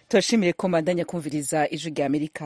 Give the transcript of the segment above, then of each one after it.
turashimiye ko mbandanya kumviriza ijwi rya amerika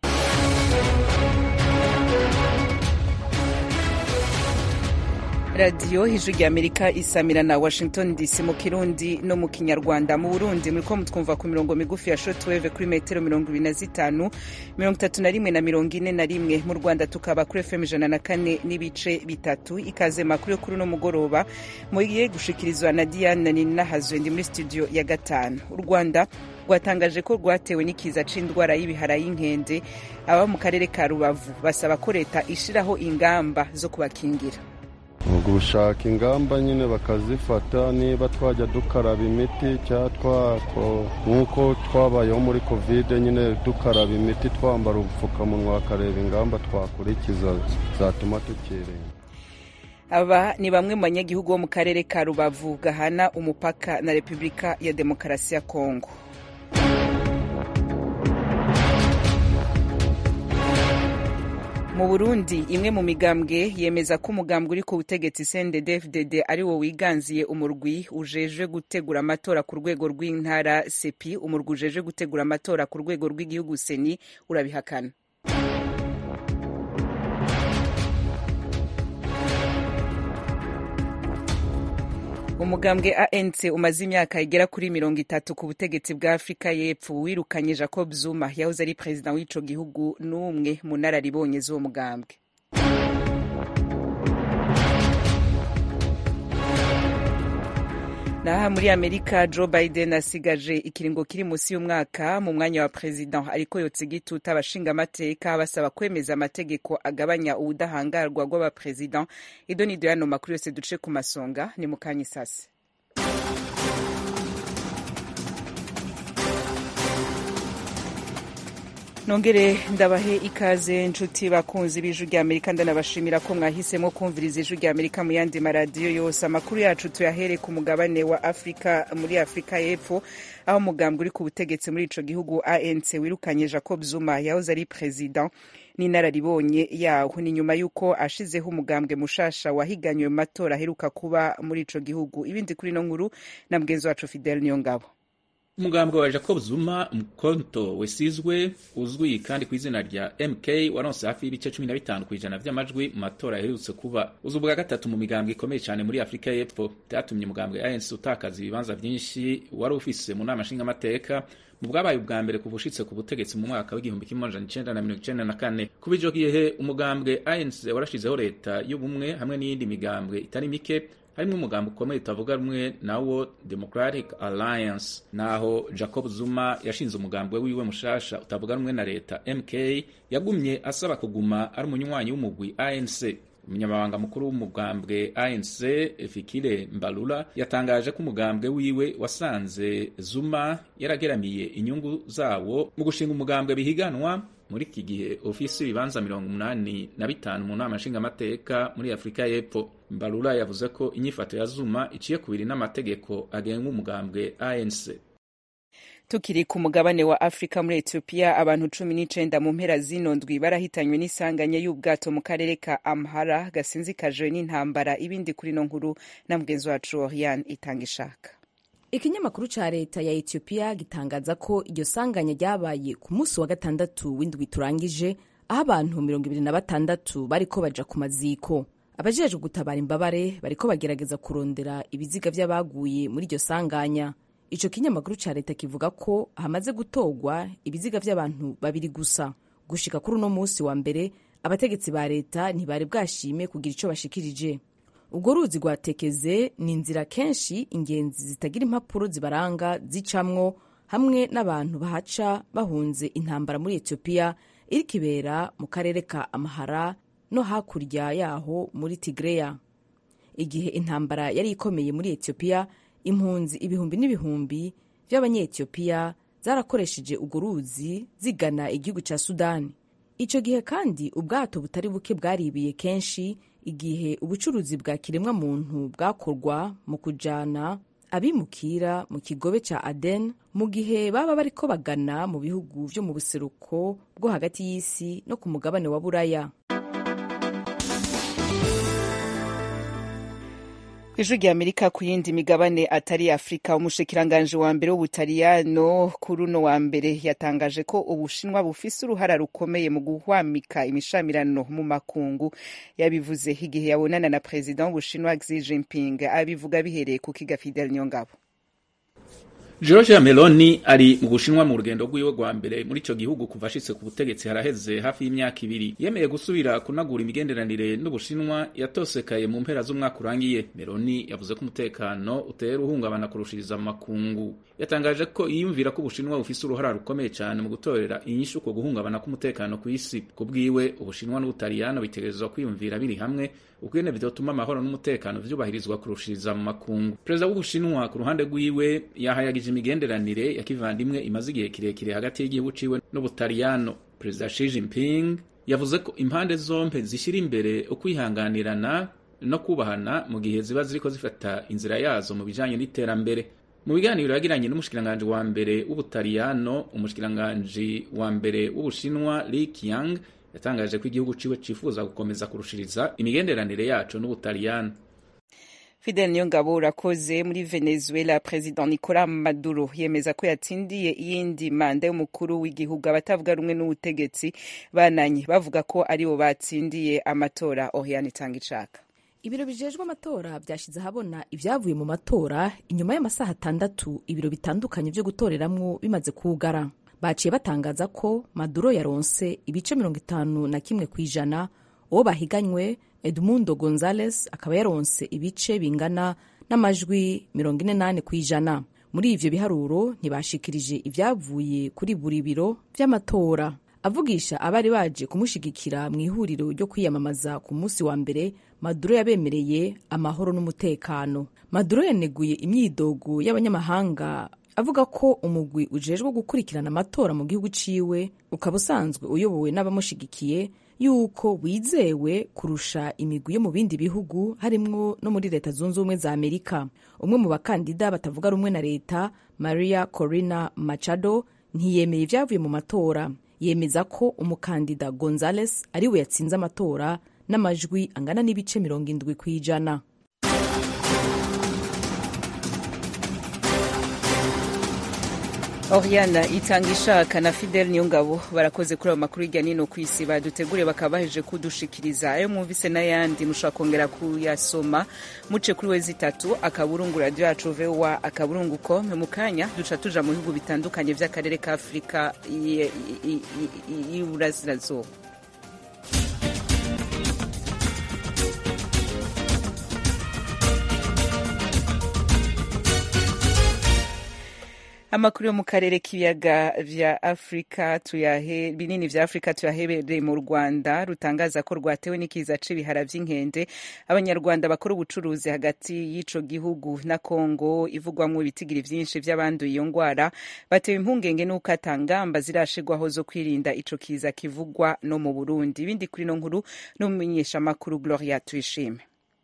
radiyo ijwi rya amerika isamira na washington dc mu kirundi no mu kinyarwanda mu burundi muriko mutwumva ku mirongo migufi ya shortwave kuri metero mirongo ibiri na zitanu mirongo itatu na rimwe na mirongo ine na rimwe mu rwanda tukaba kuri fm ijana na kane n'ibice bitatu ikaze makuru yo kuri uno mugoroba mugiye gushikirizwa na diane ninahazwe ndi muri studio ya gatanu u rwanda rwatangaje ko rwatewe n'ikiza c'indwara y'ibihara y'inkende aba mu karere ka rubavu basaba ko leta ishiraho ingamba zo kubakingira gushaka ingamba nyine bakazifata niba twajya dukaraba imiti cyangwa nk'uko twabayeho muri kovide nyine dukaraba imiti twambara ubupfukamunwa bakareba ingamba twakurikiza zatuma tukirinda aba ni bamwe mu banyagihugu bo mu karere ka rubavu gahana umupaka na repubulika ya demokarasi ya kongo mu burundi imwe mu migambwe yemeza ko umugambwe uri ku butegetsi cndd ari wo wiganziye umurwi ujejwe gutegura amatora ku rwego rw'intara sepi umurwi ujejwe gutegura amatora ku rwego rw'igihugu seni urabihakana umugambwe anc umaze imyaka igera kuri mirongo itatu ku butegetsi bwa afurika y'epfo wirukanye jacob zuma yahoze ari perezida w'ico gihugu n'umwe mu nararibonye z'uwo mugambwe naha muri amerika joe biden asigaje ikiringo kiri munsi y'umwaka mu mwanya wa perezida ariko yotsa igituta abashingamateka basaba kwemeza amategeko agabanya ubudahangarwa bw'abaperezida ido ni yano makuru yose duce ku masonga ni mu kanya isasi nongere ndabahe ikaze nshuti bakunzi b'ijwi rya amerika ndanabashimira ko mwahisemo kumviriza ijwi rya amerika mu yandi maradiyo yose amakuru yacu tuyahere ku mugabane wa afurika muri afurika y'epfo aho umugambwe uri ku butegetsi muri ico gihugu anc wirukanye jacob zuma yahoze ari perezida n'inararibonye yaho ni nyuma y'uko ashizeho umugambwe mushasha wahiganywe mu matora aheruka kuba muri ico gihugu ibindi kuri no nkuru na mugenzi wacu fidel niyongabo umugambwe wa jacob zuma mkonto wesizwe uzwi kandi ku izina rya mk waronse hafi y'ibice cumi na bitanu ku ijana vy'amajwi mu matora yaherutse kuba uza ubwa gatatu mu migambwe ikomeye cyane muri afurika y'epfo vyatumye umugambwe anc utakaza ibibanza vyinshi wari ufise mu nama nshingamateka mu bwabaye ubwa mbere kuva ushitse ku butegetsi mu mwaka w'igihumbi kimwe amajana icenda na mirongo icenda na kane kuba ico gihe umugambwe anc warashizeho leta y'ubumwe hamwe n'iyindi migambwe itari mike harimo umugambo ukomeye utavuga rumwe nawo democratic alliance naho jacob zuma yashinze umugambwe wiwe mushasha utavuga rumwe na leta mk yagumye asaba kuguma ari umunywanyi w'umugwi anc umunyamabanga mukuru w'umugambwe anc fikire mbalula yatangaje ko umugambwe wiwe wasanze zuma yarageramiye inyungu zawo mu gushinga umugambwe bihiganwa muri iki gihe ofisi ibibanza mirongo umunani na bitanu mu nama nshingamateka muri afurika y'epfo mbalula yavuze ko inyifato ya zuma iciye kubiri n'amategeko agenga umugambwe anc tukiri ku mugabane wa afurika muri etiyopiya abantu cumi n'icenda mu mpera zino ndwi barahitanywe n'isanganya y'ubwato mu karere ka amhara gasinzikajwe n'intambara ibindi kuri no nkuru na mugenzi wacu oriane itanga ishaka ikinyamakuru ca leta ya etiyopiya gitangaza ko iryo sanganya ryabaye ku munsi wa gatandatu w'indwi turangije aho abantu mirongo ibiri na batandatu bariko baja ku maziko abajejwe gutabara imbabare bariko bagerageza kurondera ibiziga vy'abaguye muri iryo sanganya ico kinyamakuru ca leta kivuga ko hamaze gutorwa ibiziga vy'abantu babiri gusa gushika kuri uno munsi wa mbere abategetsi ba leta ntibari bwashime kugira ico bashikirije ubwo ruzi rwatekeze ni inzira kenshi ingenzi zitagira impapuro zibaranga zicamwo hamwe n'abantu bahaca bahunze intambara muri etiyopiya iriko ibera mu karere ka amahara no hakurya yaho muri tigreya igihe intambara yari ikomeye muri etiyopiya impunzi ibihumbi n'ibihumbi vy'abanyetiyopiya zarakoresheje urwo ruzi zigana igihugu ca sudani ico gihe kandi ubwato butari buke bwaribiye kenshi igihe ubucuruzi bwa kiremwa muntu bwakorwa mu kujana abimukira mu kigobe ca aden mu gihe baba bariko bagana mu bihugu vyo mu buseruko bwo hagati y'isi no ku mugabane wa buraya ijwi rya amerika ku yindi migabane atari afurika umushikiranganji wa mbere w'ubutaliyano kuri uno wa mbere yatangaje ko ubushinwa bufise uruhara rukomeye mu guhwamika imishamirano mu makungu yabivuze igihe yabonana na perezida w'ubushinwa xi jinping abivuga bihereye ku kiga fidel nyongabo Giorgia Meloni ari mu Bushinwa mu rugendo rw'iwe rwa mbere muri ico gihugu kuva ashitse ku butegetsi haraheze hafi y'imyaka ibiri yemeye gusubira kunagura imigenderanire n'Ubushinwa yatosekaye mu mpera z'umwaka urangiye Meloni yavuze ko umutekano utera uhungabana kurushiriza mu makungu yatangaje ko yiyumvira ko Ubushinwa bufise uruhara rukomeye cyane mu gutorera inyishu ku guhungabana k'umutekano ku isi ku bwiwe Ubushinwa n'Ubutaliyano bitegerezwa kwiyumvira biri hamwe ukwene vyotuma amahoro n'umutekano vyubahirizwa kurushiriza mu makungu perezida w'Ubushinwa ku ruhande rwiwe yahayagije imigenderanire ya kivandimwe imaze igihe kirekire hagati y'igihugu ciwe n'Ubutaliyano perezida Xi Jinping yavuze ko impande zompe zishyira imbere ukwihanganirana no kubahana mu gihe ziba ziriko zifata inzira yazo mu bijanye n'iterambere mu biganiro yagiranye n'umushikiranganji wa mbere w'Ubutaliyano umushikiranganji wa mbere w'Ubushinwa Li Qiang yatangaje ko igihugu ciwe cifuza gukomeza kurushiriza imigenderanire yaco n'Ubutaliyano Fidel Niyongabo urakoze muri Venezuela President Nicolas Maduro yemeza ko yatsindiye iyindi manda y'umukuru w'igihugu abatavuga rumwe n'ubutegetsi bananye bavuga ko aribo batsindiye amatora Oriane Tangicaka ibiro bijejwe amatora byashyize ahabona ibyavuye mu matora inyuma y'amasaha atandatu ibiro bitandukanye byo gutoreramwo bimaze kugara baciye batangaza ko maduro yaronse ibice mirongo itanu na kimwe ku ijana uwo bahiganywe edmundo gonzales akaba yaronse ibice bingana n'amajwi mirongo ine n'ane ku ijana muri ivyo biharuro ntibashikirije ibyavuye kuri buri biro vy'amatora avugisha abari baje kumushigikira mu ihuriro ryo kwiyamamaza ku munsi wa mbere maduro yabemereye amahoro n'umutekano maduro yaneguye imyidogo y'abanyamahanga avuga ko umugwi ujejwe gukurikirana amatora mu gihugu ciwe ukaba usanzwe uyobowe n'abamushigikiye yuko wizewe kurusha imigwi yo mu bindi bihugu harimwo no muri leta zunze ubumwe za amerika umwe mu bakandida batavuga rumwe na leta maria corina machado ntiyemeye ibyavuye mu matora yemeza ko umukandida gonzales ariwe yatsinze amatora n'amajwi angana n'ibice mirongo indwi ku ijana Oriana itanga ishaka na Fidel Niyongabo barakoze kuri ayo makuru hirya nino ku isi badutegure bakaba baheje kudushikiriza ayo mwumvise n'ayandi mushobora kongera kuyasoma muce kuri wezi itatu akaburungu radio yacu voa akaburungu com mu kanya duca tuja mu bihugu bitandukanye vy'akarere ka Afurika y'Iburasirazuba amakuru yo mu karere k'ibiyaga vya afurika tuyahe binini vya afurika tuyahebereye mu rwanda rutangaza ko rwatewe n'ikiza c'ibihara vy'inkende abanyarwanda bakora ubucuruzi hagati y'ico gihugu na kongo ivugwamwo ibitigiri vyinshi vy'abanduye iyo ngwara batewe impungenge n'uko atangamba zirashigwaho zo kwirinda ico kiza kivugwa no mu burundi ibindi kuri no nkuru n'umumenyeshamakuru gloria tuyishime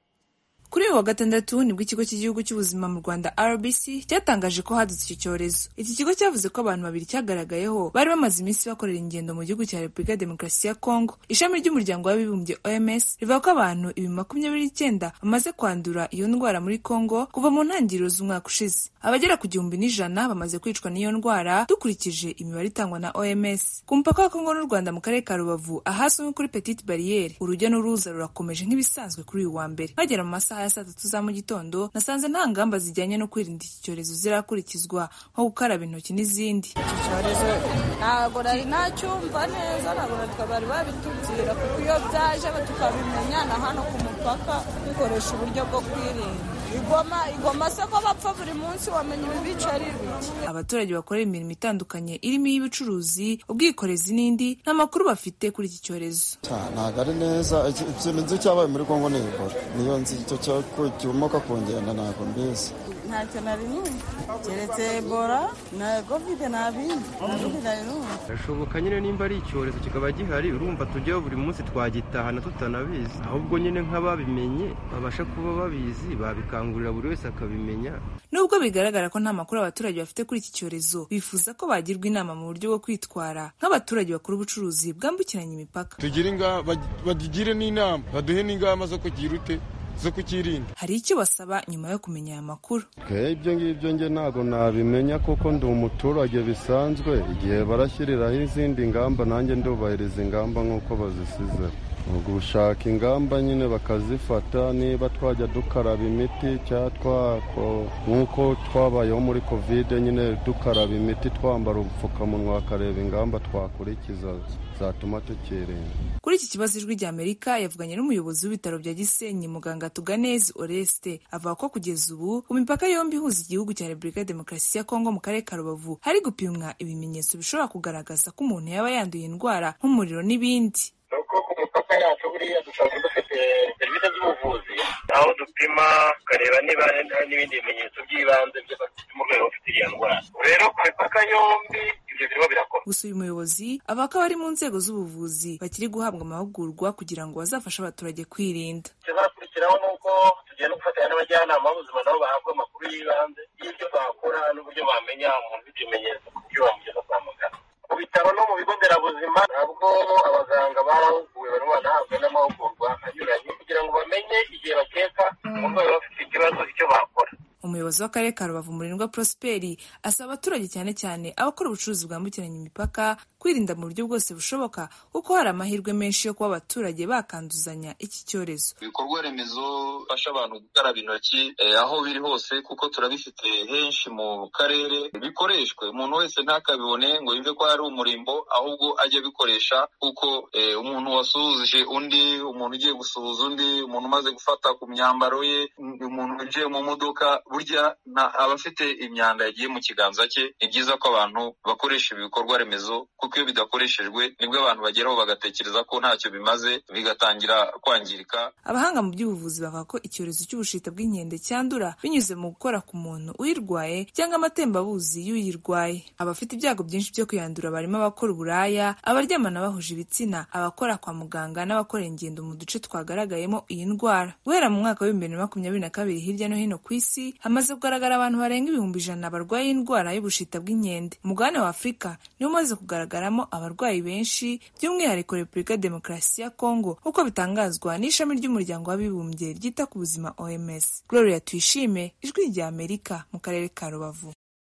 kuri uyu wa gatandatu nibwo ikigo cy'igihugu cy'ubuzima mu rwanda rbc cyatangaje ko hadutse icyo cyorezo iki kigo cyavuze ko abantu babiri cyagaragayeho bari bamaze iminsi bakorera ingendo mu gihugu cya repubulika ya demokarasi ya kongo ishami ry'umuryango w'abibumbye oms rivuga ko abantu ibi makumyabiri n'icyenda bamaze kwandura iyo ndwara muri kongo kuva mu ntangiriro z'umwaka ushize abagera ku gihumbi n'ijana bamaze kwicwa n'iyo ndwara dukurikije imibare itangwa na oms ku mupaka wa kongo n'u rwanda mu karere ka rubavu ahazwi nko kuri petite bariyeri urujya n'uruza rurakomeje nk'ibisanzwe kuri uyu wa mbere bagera mu masaha ya saa tatu za mu gitondo nasanze nta ngamba zijyanye no kwirinda iki cyorezo zirakurikizwa nko gukaraba intoki n'izindi iki cyorezo ntabwo nari nacyumva neza ntabwo natwe bari babitubwira kuko iyo byaje tukabimenya na hano ku mupaka dukoresha uburyo bwo kwirinda igoma igoma se ko bapfa buri munsi wamenya ibibica ari ibiki abaturage bakorera imirimo itandukanye irimo iy'ubucuruzi ubwikorezi n'indi nta makuru bafite kuri iki cyorezo ntabwo ari neza ikintu nzi cyabaye muri kongo ni ebola niyo nzi icyo kimoka ku ngendo ntabwo mbizi ntacyo nari numva keretse ebola na kovide nta bindi ntabindi nari numva birashoboka nyine nimba ari icyorezo kikaba gihari urumva tujyaho buri munsi twagitahana tutanabizi ahubwo nyine nk'ababimenye babasha kuba babizi babikangurira buri wese akabimenya nubwo bigaragara ko nta makuru abaturage bafite kuri iki cyorezo bifuza ko bagirwa inama mu buryo bwo kwitwara nk'abaturage bakora ubucuruzi bwambukiranya imipaka tugire bagigire n'inama baduhe n'ingamba zo kugira ute zo kukirinda hari icyo basaba nyuma yo kumenya aya makuru ibyo ngibyo nge ntabwo nabimenya kuko ndi umuturage bisanzwe igihe barashyiriraho izindi ngamba nanjye ndubahiriza ingamba nk'uko bazisize gushaka ingamba nyine bakazifata niba twajya dukaraba imiti cyangwa nk'uko twabayeho muri kovide nyine dukaraba imiti twambara ubupfukamunwa bakareba ingamba twakurikiza zatuma tukirinda kuri iki kibazo ijwi rya amerika yavuganye n'umuyobozi w'ibitaro bya gisenyi muganga tuganezi oreste avuga ko kugeza ubu ku mipaka yombi ihuza igihugu cya repubulika ya demokarasi ya kongo mu karere ka rubavu hari gupimwa ibimenyetso bishobora kugaragaza ko umuntu yaba yanduye indwara nk'umuriro n'ibindi mipaka yacu buriya dusanzwe dufite serivisi z'ubuvuzi aho dupima tukareba niba n'ibindi bimenyetso by'ibanze mu rwego rufite iriya ndwara rero ku mipaka yombi ibyo birimo birakorwa gusa uyu muyobozi avuga ko abari mu nzego z'ubuvuzi bakiri guhabwa amahugurwa kugira ngo bazafashe abaturage kwirinda ikizakurikiraho ni uko tugenda gufatanya n'abajyanama b'ubuzima nabo bahabwa amakuru y'ibanze y'ibyo bakora n'uburyo bamenya umuntu ufite ibimenyetso ku buryo bamugeza kwa muganga mu bitaro no mu bigo nderabuzima ntabwo abaganga barahuguwe barimo banahabwa n'amahugurwa anyuranye kugira ngo bamenye igihe bakeka umurwayi bafite ikibazo icyo bakora umuyobozi w'akarere ka rubavu murindwa prosperi asaba abaturage cyane cyane abakora ubucuruzi bwambukiranya imipaka kwirinda mu buryo bwose bushoboka kuko hari amahirwe menshi yo kuba abaturage bakanduzanya iki cyorezo ibikorwa remezo bifasha abantu gukaraba intoki aho biri hose kuko turabifite henshi mu karere bikoreshwe umuntu wese ntakabibone ngo yumve ko ari umurimbo ahubwo ajye abikoresha kuko umuntu wasuhuje undi umuntu ugiye gusuhuza undi umuntu umaze gufata ku myambaro ye umuntu winjiye mu modoka burya aba afite imyanda yagiye mu kiganza cye ni byiza ko abantu bakoresha ibi bikorwa remezo kuko iyo bidakoreshejwe nibwo abantu bageraho bagatekereza ko ntacyo bimaze bigatangira kwangirika abahanga mu by'ubuvuzi bavuga ko icyorezo cy'ubushita bw'inkende cyandura binyuze mu gukora ku muntu uyirwaye cyangwa amatembabuzi y'uyirwaye abafite ibyago byinshi byo kuyandura barimo abakora uburaya abaryamana bahuje ibitsina abakora kwa muganga n'abakora ingendo mu duce twagaragayemo iyi ndwara guhera mu mwaka w'ibihumbi bibiri na makumyabiri na kabiri hirya no hino ku isi hamaze kugaragara abantu barenga ibihumbi ijana barwaye indwara y'ubushita bw'inkende umugabane wa afurika niwo umaze kugaragaramo abarwayi benshi by'umwihariko repubulika ya demokarasi ya kongo nk'uko bitangazwa n'ishami ry'umuryango w'abibumbye ryita ku buzima oms gloria tuyishime ijwi rya amerika mu karere ka rubavu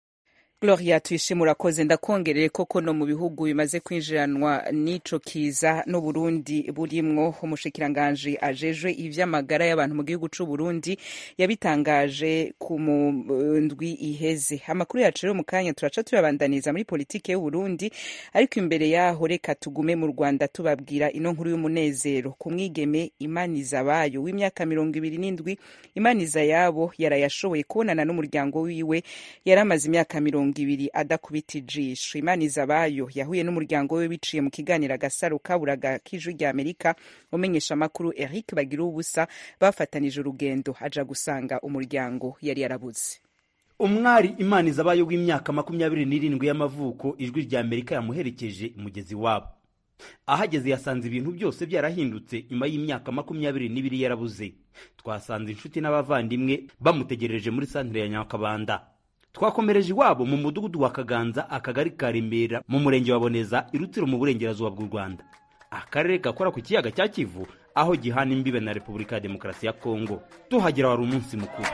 gloria tuyishime urakoze ndakongerere koko no mu bihugu bimaze kwinjiranwa n'ico kiza n'uburundi burimwo umushikiranganji ajejwe ivy'amagara y'abantu mu gihugu c'uburundi yabitangaje ku ndwi iheze amakuru yacu rero mu kanya turaca tuyabandaniza muri politike y'uburundi ariko imbere yaho reka tugume mu rwanda tubabwira ino nkuru y'umunezero ku mwigeme imaniza abayo w'imyaka mirongo ibiri n'indwi imaniza yabo yarayashoboye kubonana n'umuryango wiwe yari amaze imyaka mirongo ibiri adakubita ijisho imaniza abayo yahuye n'umuryango we biciye mu kiganiro agasaro kaburaga k'ijwi rya amerika umenyesha amakuru eric bagira ubusa bafatanije urugendo aja gusanga umuryango yari yarabuze umwari imaniza abayo w'imyaka makumyabiri n'irindwi y'amavuko ijwi rya amerika yamuherekeje umugezi wabo ahageze yasanze ibintu byose byarahindutse nyuma y'imyaka makumyabiri n'ibiri yarabuze twasanze inshuti n'abavandimwe bamutegereje muri santire ya nyakabanda twakomereje iwabo mu mudugudu wa kaganza akagari ka remera mu murenge wa boneza irutiro mu burengerazuba bw'u rwanda akarere gakora ku kiyaga cya kivu aho gihana imbibe na repubulika ya demokarasi ya kongo tuhagera wari umunsi mukuru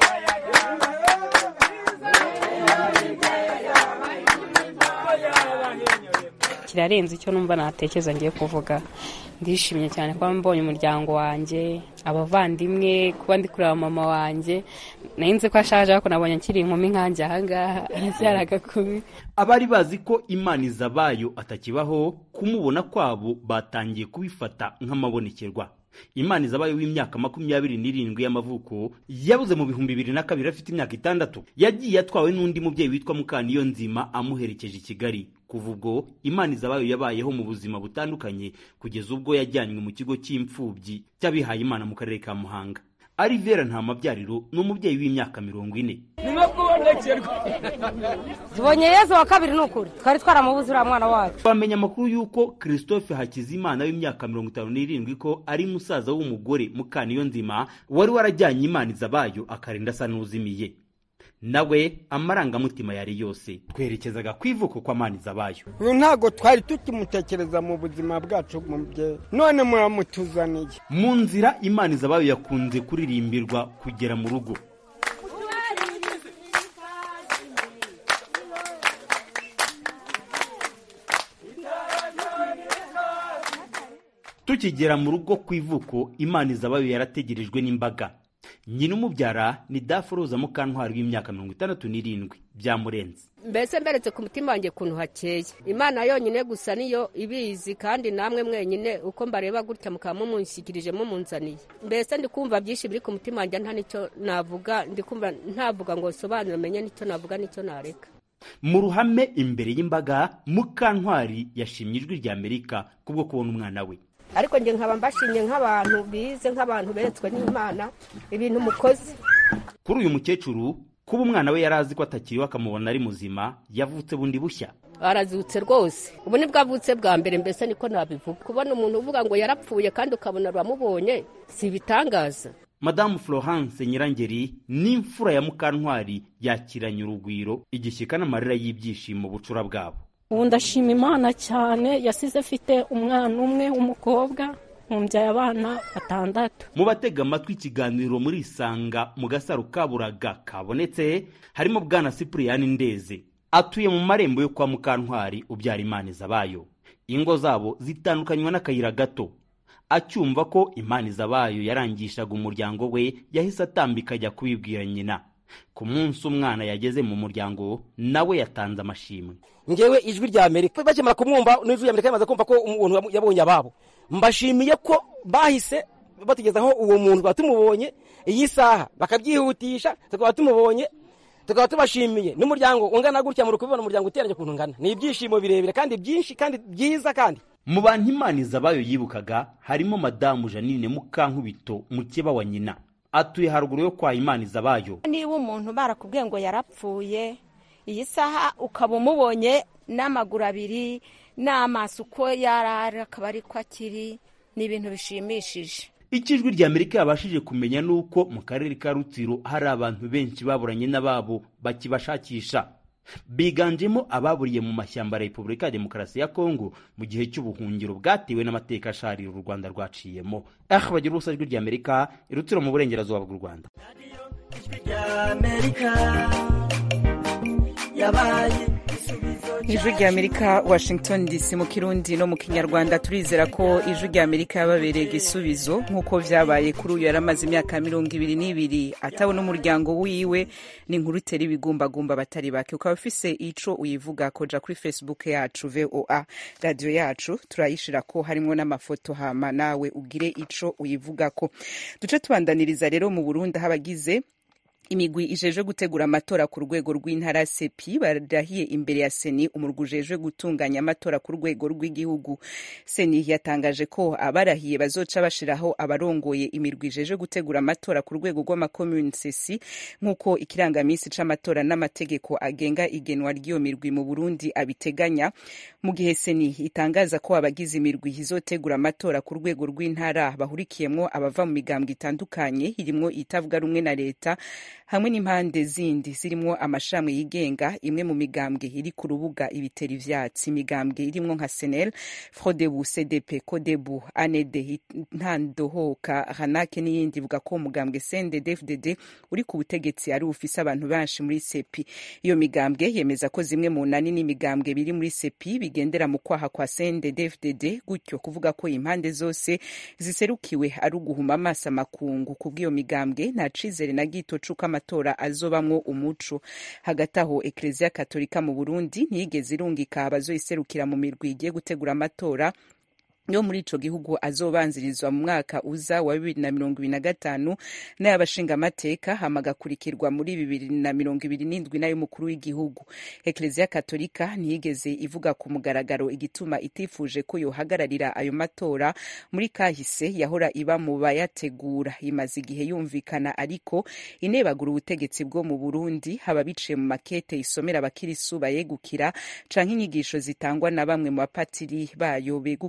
kirarenze icyo numva natekereza ngiye kuvuga ndishimye cyane kuba mbonye umuryango wanjye abavandimwe kuba ndi kureba mama wanjye nzi ko ashaje ariko nabonye akiri inkumi nkanjye ahangaha aracyari agakumi abari bazi ko imana izabayo atakibaho kumubona kwabo batangiye kubifata nk'amabonekerwa imana izabayo w'imyaka makumyabiri n'irindwi y'amavuko yabuze mu bihumbi bibiri na kabiri afite imyaka itandatu yagiye atwawe n'undi mubyeyi witwa mukaniyo nzima amuherekeje i kigali kuva ubwo imana izabayo yabayeho mu buzima butandukanye kugeza ubwo yajyanywe mu kigo cy'imfubyi cy'abihaye imana mu karere ka muhanga arivera nta mabyariro ni umubyeyi w'imyaka mirongo ine tubonye yezu wa kabiri ni ukuri twari twaramubuze uriya mwana wacu bamenya amakuru y'uko christophe hakizimana w'imyaka mirongo itanu n'irindwi ko ari musaza w'umugore mukaniyo nzima wari warajyanye imana izabayo akarinda asa n'uzimiye nawe amarangamutima yari yose twerekezaga ku ivuko kwa manizabayo uyu ntabwo twari tukimutekereza mu buzima bwacu mubyeyi none muramutuzaniye mu nzira imanizabayo yakunze kuririmbirwa kugera mu rugo tukigera mu rugo ku ivuko imana izabayo yarategerejwe n'imbaga nyina umubyara ni daforoza mukantwari w'imyaka mirongo itandatu n'irindwi byamurenze mbese mberetse ku mutima wanjye ukuntu hakeye imana yonyine gusa niyo ibizi kandi namwe mwenyine uko mbareba gutya mukaba mumunshyikirije mumunzaniye mbese ndi kumva byinshi biri ku mutima wanjye nta nicyo navuga ndi kumva ntavuga ngo sobanure menye nicyo navuga nicyo nareka mu ruhame imbere y'imbaga mukantwari yashimye ijwi rya amerika kubwo kubona umwana we ariko njye nkaba mbashimye nk'abantu bize nk'abantu beretswe n'imana ibintu mukoze kuri uyu mukecuru kuba umwana we yari azi ko atakiriho akamubona ari muzima yavutse bundi bushya arazutse rwose ubu ni bwo avutse bwa mbere mbese niko nabivuga kubona umuntu uvuga ngo yarapfuye kandi ukabona uramubonye si ibitangaza madamu florence nyirangeri n'imfura ya mukantwari yakiranye urugwiro igishyika n'amarira y'ibyishimo bucura bwabo ubu ndashima imana cyane yasize afite umwana umwe w'umukobwa mumbyaye abana batandatu mu batega amatwi ikiganiro muri isanga mu gasaro kaburaga kabonetse harimo bwana sipuriyani ndeze atuye mu marembo yo kwa mukantwari ubyara imana izabayo ingo zabo zitandukanywa n'akayira gato acyumva ko imana izabayo yarangishaga umuryango we yahise atambika ajya kubibwira nyina ku munsi umwana yageze mu muryango nawe yatanze amashimwe ngewe ijwi rya amerika bakimara kumwumva n'ijwi rya amerika yamaze kumva ko umuntu yabonye ababo mbashimiye ko bahise batugezaho uwo muntu tukaba tumubonye iyi saha bakabyihutisha tukaba tumubonye tukaba tubashimiye n'umuryango ungana gutya muri kubibona umuryango uteranye ukuntu ungana ni ibyishimo birebire kandi byinshi kandi byiza kandi mu bantu imana izabayo yibukaga harimo madamu janine mukankubito mukeba wa nyina atuye haruguru yo kwa imana izabayo niba umuntu barakubwiye ngo yarapfuye iyi saha ukaba umubonye n'amaguru abiri n'amaso uko yarara akaba ari ko akiri ni ibintu bishimishije icyo ijwi rya amerika yabashije kumenya ni uko mu karere ka rutsiro hari abantu benshi baburanye n'ababo bakibashakisha biganjemo ababuriye mu mashyamba ya repubulika ya demokarasi ya kongo mu gihe cy'ubuhungiro bwatewe n'amateka asharira u rwanda rwaciyemo aha bagira ubusa ijwi rya amerika irutsiro mu burengerazuba bw'u rwanda ijwi rya amerika washington dc mu kirundi no mu kinyarwanda turizera ko ijwi rya amerika yababereye igisubizo nk'uko vyabaye kuri uyu yari amaze imyaka mirongo ibiri n'ibiri atabona umuryango wiwe ni inkuru itera ibigumbagumba batari bake ukaba ufise ico uyivuga koja kuri facebook yacu voa radiyo yacu turayishira ko harimwo n'amafoto hama nawe ugire ico uyivugako duce tubandaniriza rero mu burundi aho abagize imigwi ijejwe gutegura amatora ku rwego rw'intara sepi barahiye imbere ya seni umurwi ujejwe gutunganya amatora ku rwego rw'igihugu seni yatangaje ko abarahiye bazoca bashiraho abarongoye imirwi ijejwe gutegura amatora ku rwego rw'amakomuni sesi nk'uko ikirangamisi c'amatora n'amategeko agenga igenwa ry'iyo mirwi mu burundi abiteganya mu gihe seni itangaza ko abagize imirwi izotegura amatora ku rwego rw'intara bahurikiyemwo abava mu migambwe itandukanye irimwo itavuga rumwe na leta hamwe n'impande zindi zirimwo amashami yigenga imwe mu migambwe iri ku rubuga ibitera ivyatsi imigambwe irimwo nka senel frodebu cdp kodebu anede ntandohoka hanake n'iyindi ivuga ko umugambwe cndd uri ku butegetsi ari ufise abantu benshi muri sepi iyo migambwe yemeza ko zimwe mu nani n'imigambwe biri muri sepi bigendera mu kwaha kwa cndd gutyo kuvuga ko impande zose ziserukiwe ari uguhuma amaso amakungu kubw'iyo migambwe nta cizere na gito c'uko amatora azobamwo umuco hagati aho ekereziya katolika mu burundi ntiyigeze irungika abazoyiserukira mu mirwi igiye gutegura amatora yo muri ico gihugu azobanzirizwa mu mwaka uza wa bibiri na mirongo ibiri na gatanu n'ay'abashingamateka hama agakurikirwa muri bibiri na mirongo ibiri n'indwi n'ay'umukuru w'igihugu ekereziya katolika ntiyigeze ivuga ku mugaragaro igituma itifuje ko yohagararira ayo matora muri kahise yahora iba mu bayategura imaze igihe yumvikana ariko inebagura ubutegetsi bwo mu burundi haba biciye mu makete isomera abakirisu bayegukira canke inyigisho zitangwa na bamwe mu bapatiri bayo begukira amapa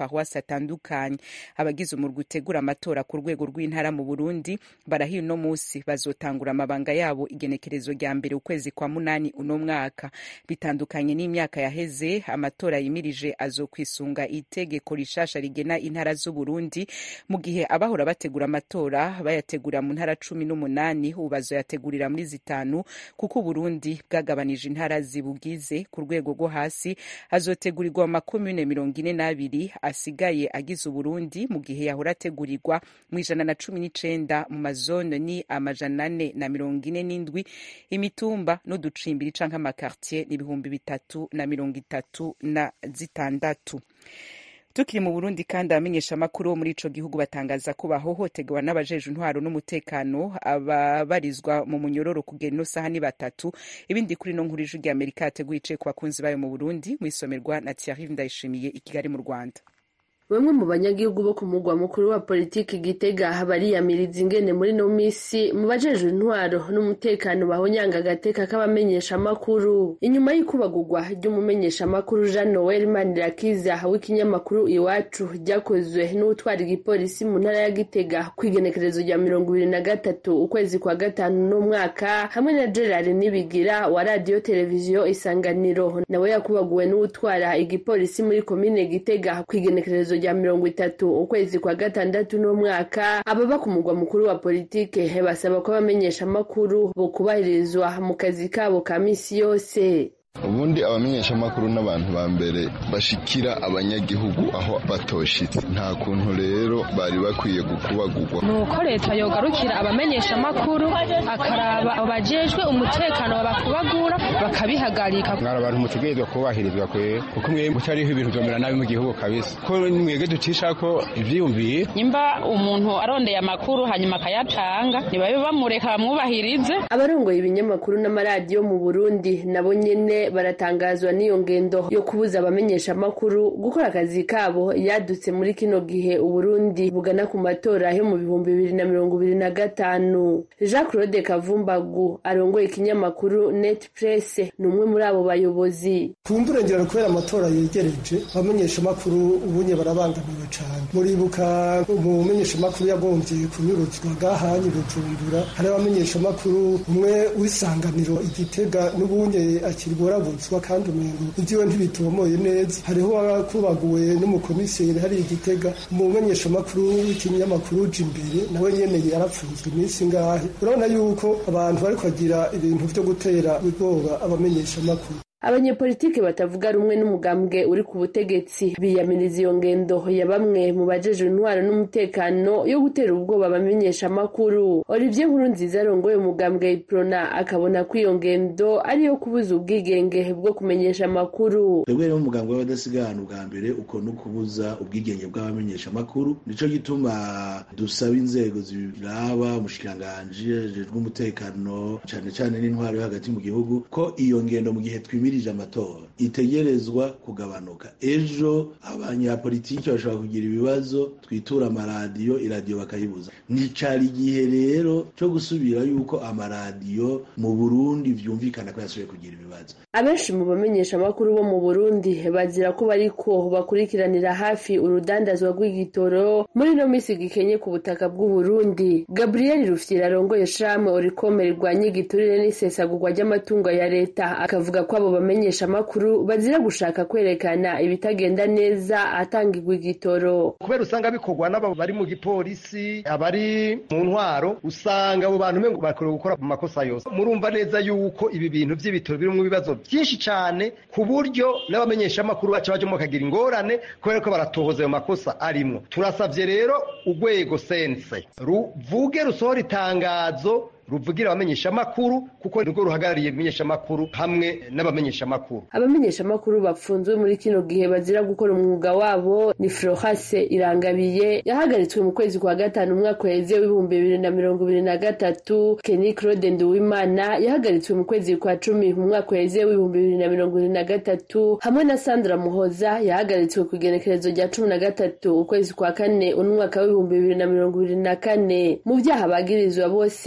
maparuwasi atandukanye abagize umurwi utegura amatora ku rwego rw'intara mu burundi barahiye uno munsi bazotangura amabanga yabo igenekerezo rya mbere ukwezi kwa munani uno mwaka bitandukanye n'imyaka yaheze amatora yimirije azokwisunga itegeko rishasha rigena intara z'uburundi mu gihe abahora bategura amatora bayategurira mu ntara cumi n'umunani ubu bazoyategurira muri zitanu kuko uburundi bwagabanije intara zibugize ku rwego rwo hasi azotegurirwa mu makomune mirongo ine n'abiri asigaye agize uburundi mu gihe yahora ategurirwa mu ijana na cumi n'icenda mu mazone ni amajana ane na mirongo ine n'indwi imitumba n'uducimbiri canke amakartier ni ibihumbi bitatu na mirongo itatu na zitandatu tukiri mu burundi kandi abamenyeshamakuru bo muri ico gihugu batangaza ko bahohoterwa n'abajejwe intwaro n'umutekano ababarizwa mu munyororo kugera ino saha ni batatu ibindi kuri no nkuru ijwi ry'amerika yateguye icaye ku bakunzi bayo mu burundi mwisomerwa na thierry ndayishimiye i kigali mu rwanda bamwe mu banyagihugu bo ku mugwa mukuru wa politiki gitega bariyamiriza ingene muri no misi mu bajejwe intwaro n'umutekano bahonyanga agateka k'abamenyeshamakuru inyuma y'ikubagurwa ry'umumenyeshamakuru jean noel manirakiza w'ikinyamakuru iwacu ryakozwe n'utwara igipolisi mu ntara ya gitega ku igenekerezo rya mirongo ibiri na gatatu ukwezi kwa gatanu n'umwaka hamwe na gerard nibigira wa radiyo televiziyo isanganiro nawe yakubaguwe n'utwara igipolisi muri komine gitega ku igenekerezo rya mirongo itatu ukwezi kwa gatandatu n'umwaka ababa ku mugwa mukuru wa politike basaba ko abamenyeshamakuru bo kubahirizwa mu kazi kabo ka misi yose ubundi abamenyeshamakuru n'abantu ba mbere bashikira abanyagihugu aho batoshitse nta kuntu rero bari bakwiye gukubagurwa ni uko leta yogarukira abamenyeshamakuru akaraba abajejwe umutekano babakubagura bakabihagarika mwari abantu mutegerezwa kubahirizwa kwe kuko mwe mutariho ibintu vyomera nabi mu gihugu kabisa ko mwege ducisha ko ivyiyumviye nimba umuntu arondeye amakuru hanyuma akayatanga ntibabe bamureka bamwubahirize abarongoye ibinyamakuru n'amaradiyo mu burundi nabo nyene baratangazwa n'iyo ngendo yo kubuza abamenyeshamakuru gukora akazi kabo yadutse muri kino gihe uburundi bugana ku matora yo mu bihumbi bibiri na mirongo ibiri na gatanu jean claude kavumbagu arongoye ikinyamakuru net press ni umwe muri abo bayobozi kumburengera kubera amatora yegereje abamenyeshamakuru ubunye barabangamiwe cane muribuka umumenyeshamakuru yagombye kunyuruzwa gahanye bujumbura hari abamenyeshamakuru umwe w'isanganiro igitega n'ubunye akirgorabutswa kandi umengo ivyiwe ntibitomoye neza hariho wakubaguwe n'umukomiseri hari igitega umumenyeshamakuru w'ikinyamakuru uja imbere nawe nyene yarapfunzwe iminsi ngahe urabona yuko abantu bariko bagira ibintu vyo gutera ubwoba abamenyeshamakuru abanyepolitiki batavuga rumwe n'umugambwe uri ku butegetsi biyamiriza iyo ngendo ya bamwe mu bajejwe intwaro n'umutekano yo gutera ubwoba abamenyeshamakuru olivier nkurunziza arongoye umugambwe iprona akabona ko iyo ngendo ari iyo kubuza ubwigenge bwo kumenyesha amakuru twebwe rero umugambwe w'abadasigana ubwa mbere uko no kubuza ubwigenge bw'abamenyeshamakuru nico gituma dusaba inzego ziraba umushikiranganji ajejwe umutekano cane cane n'intwaro yo hagati mu gihugu ko iyo ngendo mu gihe twimi yimirije amatora itegerezwa kugabanuka ejo abanyapolitiki bashobora kugira ibibazo twitura amaradiyo iradiyo bakayibuza nicari igihe rero co gusubira yuko amaradiyo mu burundi vyumvikana ko yasubiye kugira ibibazo abenshi mu bamenyeshamakuru bo mu burundi bazira ko bariko bakurikiranira hafi urudandazwa rw'igitoro muri no misi gikenye ku butaka bw'uburundi gabriel rufyira arongoye shamwe orikome rirwanya igiturire n'isesagurwa ry'amatungo ya leta akavuga ko abo bamenyeshamakuru bazira gushaka kwerekana ibitagenda neza atangirwa igitoro kubera usanga bikorwa n'abo bari mu gipolisi abari mu ntwaro usanga abo bantu mengo bakwiye gukora mu makosa yose murumva neza yuko ibi bintu by'ibitoro biri mu bibazo byinshi cyane ku buryo n'abamenyeshamakuru baca bajemo bakagira ingorane kubera ko baratohoza ayo makosa arimwo turasabye rero urwego sense ruvuge rusohora itangazo ruvugira abamenyeshamakuru kuko nirwo ruhagarariye ibimenyeshamakuru hamwe n'abamenyeshamakuru abamenyeshamakuru bapfunzwe muri kino gihe bazira gukora umwuga wabo ni Frohase Irangabiye yahagaritswe mu kwezi kwa gatanu umwaka weze w'ibihumbi bibiri na mirongo ibiri na gatatu Kenny Claude Nduwimana yahagaritswe mu kwezi kwa cumi mu mwaka weze w'ibihumbi bibiri na mirongo ibiri na gatatu hamwe na Sandra Muhoza yahagaritswe ku igenekerezo rya cumi na gatatu ukwezi kwa kane umwaka w'ibihumbi bibiri na mirongo ibiri na kane mu byaha bagirizwa bose uko ari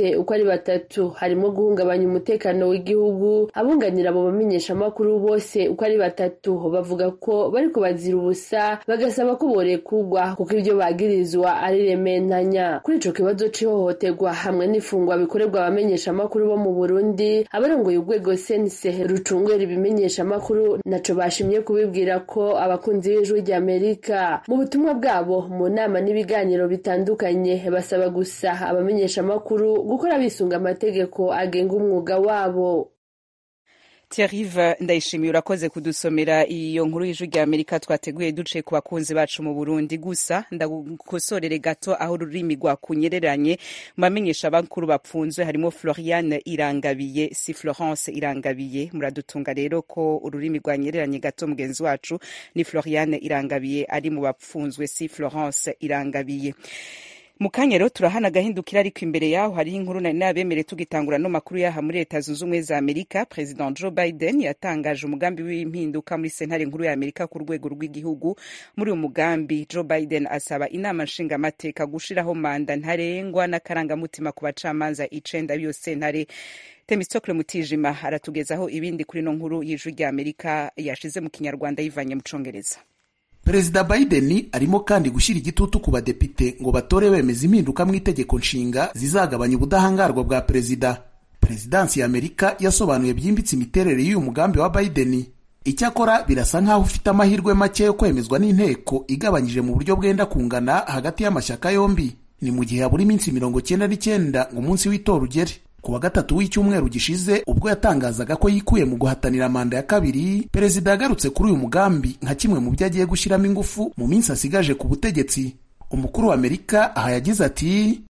batatu harimo guhungabanya umutekano w'igihugu abunganira abo bamenyeshamakuru bose uko ari batatu bavuga ko bariko bazira ubusa bagasaba ko borekugwa kuko ibyo bagirizwa ari rementanya kuri ico kibazo c'ihohoterwa hamwe n'ifungwa bikorerwa abamenyeshamakuru bo mu burundi abarongoye urwego sense rucungera ibimenyeshamakuru naco bashimye kubibwira ko abakunzi b'ijwi ry'amerika mu butumwa bwabo mu nama n'ibiganiro bitandukanye basaba gusa abamenyeshamakuru gukora bisunga amategeko agenga umwuga wabo Thierry ndayishimiye urakoze kudusomera iyo nkuru y'ijwi rya Amerika twateguye duce ku bakunzi bacu mu Burundi gusa ndagukosorere gato aho ururimi rwakunyereranye mu bamenyesha bakuru bapfunzwe harimo Floriane Irangabiye si Florence Irangabiye muradutunga rero ko ururimi rwanyereranye gato mugenzi wacu ni Floriane Irangabiye ari mu bapfunzwe si Florence Irangabiye mu kanya rero turahana agahindukira ariko imbere yaho hariho inkuru nari nabemere tugitangura no makuru yaha muri leta zunze ubumwe za amerika president joe biden yatangaje umugambi w'impinduka muri sentare nkuru ya amerika ku rwego rw'igihugu muri uyu mugambi joe biden asaba inama nshingamateka gushiraho manda ntarengwa n'akarangamutima ku bacamanza icenda b'iyo sentare temistokle mutijima aratugezaho ibindi kuri no nkuru y'ijwi rya amerika yashize mu kinyarwanda yivanye mu congereza perezida biden arimo kandi gushyira igitutu ku badepite ngo batore bemeza impinduka mu itegeko nshinga zizagabanya ubudahangarwa bwa perezida perezidansi ya amerika yasobanuye byimbitse imiterere y'uyu mugambi wa biden icyakora birasa nk'aho ufite amahirwe make yo kwemezwa n'inteko igabanyije mu buryo bwenda kungana hagati y'amashyaka yombi ni mu gihe habura iminsi mirongo cyenda n'icyenda ngo umunsi w'itora ugere ku wa gatatu w'icyumweru gishize ubwo yatangazaga ko yikuye mu guhatanira manda ya kabiri perezida yagarutse kuri uyu mugambi nka kimwe mu byo agiye gushyiramo ingufu mu minsi asigaje ku butegetsi umukuru wa amerika aha yagize ati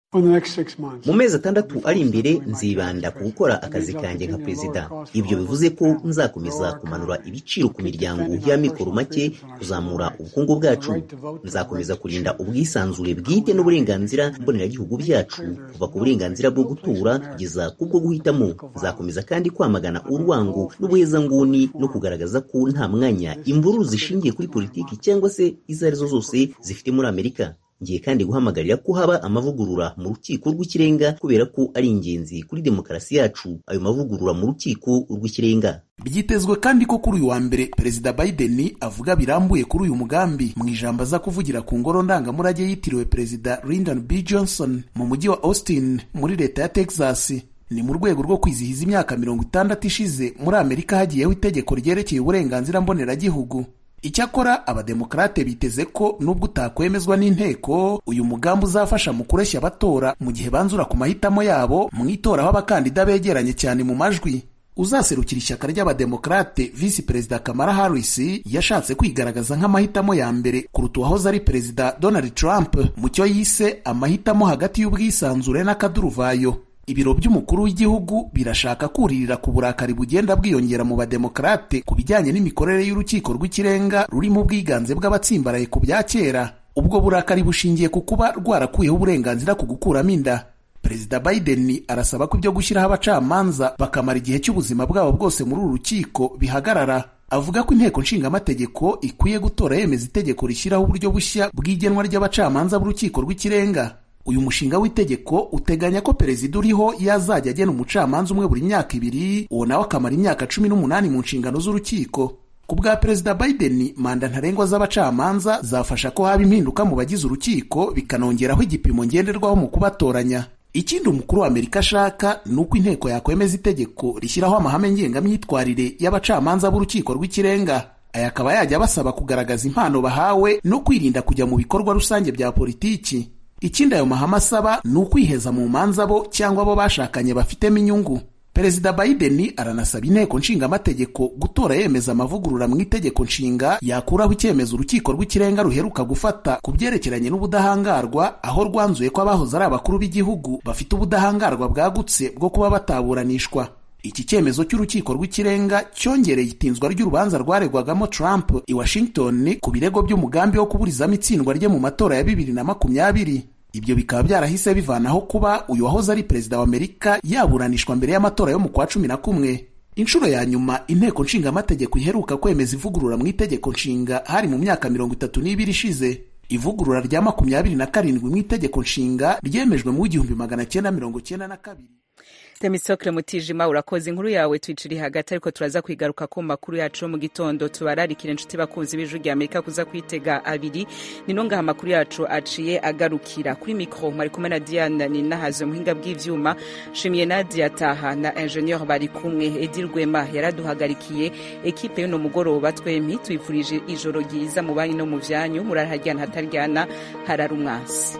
mu mezi atandatu ari imbere nzibanda ku gukora akazi kanjye nka perezida ibyo bivuze ko nzakomeza kumanura ibiciro ku miryango y'amikoro make kuzamura ubukungu bwacu nzakomeza kurinda ubwisanzure bwite n'uburenganzira mboneragihugu byacu kuva ku burenganzira bwo gutura kugeza ku bwo guhitamo nzakomeza kandi kwamagana urwango n'ubuhezanguni no kugaragaza ko nta mwanya imvururu zishingiye kuri politiki cyangwa se izo arizo zose zifite muri amerika ngiye kandi guhamagarira ko haba amavugurura mu rukiko rw'ikirenga kubera ko ari ingenzi kuri demokarasi yacu ayo mavugurura mu rukiko rw'ikirenga byitezwe kandi ko kuri uyu wa mbere perezida biden avuga birambuye kuri uyu mugambi mu ijambo aza kuvugira ku ngoro ndangamurage yitiriwe perezida lyndon b johnson mu mujyi wa austin muri leta ya texas ni mu rwego rwo kwizihiza imyaka mirongo itandatu ishize muri amerika hagiyeho itegeko ryerekeye uburenganzira mboneragihugu icyakora abademokarate biteze ko nubwo utakwemezwa n'inteko uyu mugambi uzafasha mu kureshya abatora mu gihe banzura ku mahitamo yabo mu itora aho abakandida begeranye cyane mu majwi uzaserukira ishyaka ry'abademokarate visi perezida kamara harris yashatse kwigaragaza nk'amahitamo ya mbere kuruta uwahoze ari perezida donald trump mu cyo yise amahitamo hagati y'ubwisanzure n'akaduruvayo ibiro by'umukuru w'igihugu birashaka kuririra ku burakari bugenda bwiyongera mu bademokarate ku bijyanye n'imikorere y'urukiko rw'ikirenga rurimo ubwiganze bw'abatsimbaraye ku bya kera ubwo burakari bushingiye ku kuba rwarakuyeho uburenganzira ku gukuramo inda perezida biden arasaba ko ibyo gushyiraho abacamanza bakamara igihe cy'ubuzima bwabo bwose muri uru rukiko bihagarara avuga ko inteko nshingamategeko ikwiye gutora yemeza itegeko rishyiraho uburyo bushya bw'igenwa ry'abacamanza b'urukiko rw'ikirenga uyu mushinga w'itegeko uteganya ko perezida uriho yazajya agena umucamanza umwe buri myaka ibiri uwo nawe akamara imyaka cumi n'umunani mu nshingano z'urukiko ku bwa perezida biden manda ntarengwa z'abacamanza zafasha ko haba impinduka mu bagize urukiko bikanongeraho igipimo ngenderwaho mu kubatoranya ikindi umukuru wa amerika ashaka ni uko inteko yakwemeza itegeko rishyiraho amahame ngengamyitwarire y'abacamanza b'urukiko rw'ikirenga aya akaba yajya basaba kugaragaza impano bahawe no kwirinda kujya mu bikorwa rusange bya politiki ikindi ayo mahame asaba ni ukwiheza mu manza bo cyangwa abo bashakanye bafitemo inyungu perezida biden aranasaba inteko nshingamategeko gutora yemeza amavugurura mu itegeko nshinga yakuraho icyemezo urukiko rw'ikirenga ruheruka gufata ku byerekeranye n'ubudahangarwa aho rwanzuye ko abahoze ari abakuru b'igihugu bafite ubudahangarwa bwagutse bwo kuba bataburanishwa iki cyemezo cy'urukiko rw'ikirenga cyongereye itinzwa ry'urubanza rwaregwagamo Trump i Washington ku birego by'umugambi wo kuburizamo itsindwa rye mu matora ya bibiri na makumyabiri ibyo bikaba byarahise bivanaho kuba uyu wahoze ari perezida wa Amerika yaburanishwa mbere y'amatora yo mu kwa cumi na kumwe inshuro ya nyuma inteko nshingamategeko iheruka kwemeza ivugurura mu itegeko nshinga hari mu myaka mirongo itatu n'ibiri ishize ivugurura rya makumyabiri na karindwi mu itegeko nshinga ryemejwe mu w'igihumbi magana cyenda mirongo cyenda na kabiri Demisokre Mutijima urakoze inkuru yawe twiciri hagati ariko turaza kwigaruka ku makuru yacu mu gitondo tubararikira inshuti bakunzi b'ijwi rya Amerika kuza kwitega abiri nino ngaha amakuru yacu aciye agarukira kuri mikro mwari kumwe na Diane Ninahazo muhinga bw'ivyuma shimiye Nadia Taha na ingenieur bari kumwe Edi Rwema yaraduhagarikiye ekipe y'uno mugoroba twempi twifurije ijoro ryiza mu banyu no mu vyanyu murarharyana hataryana harara umwasi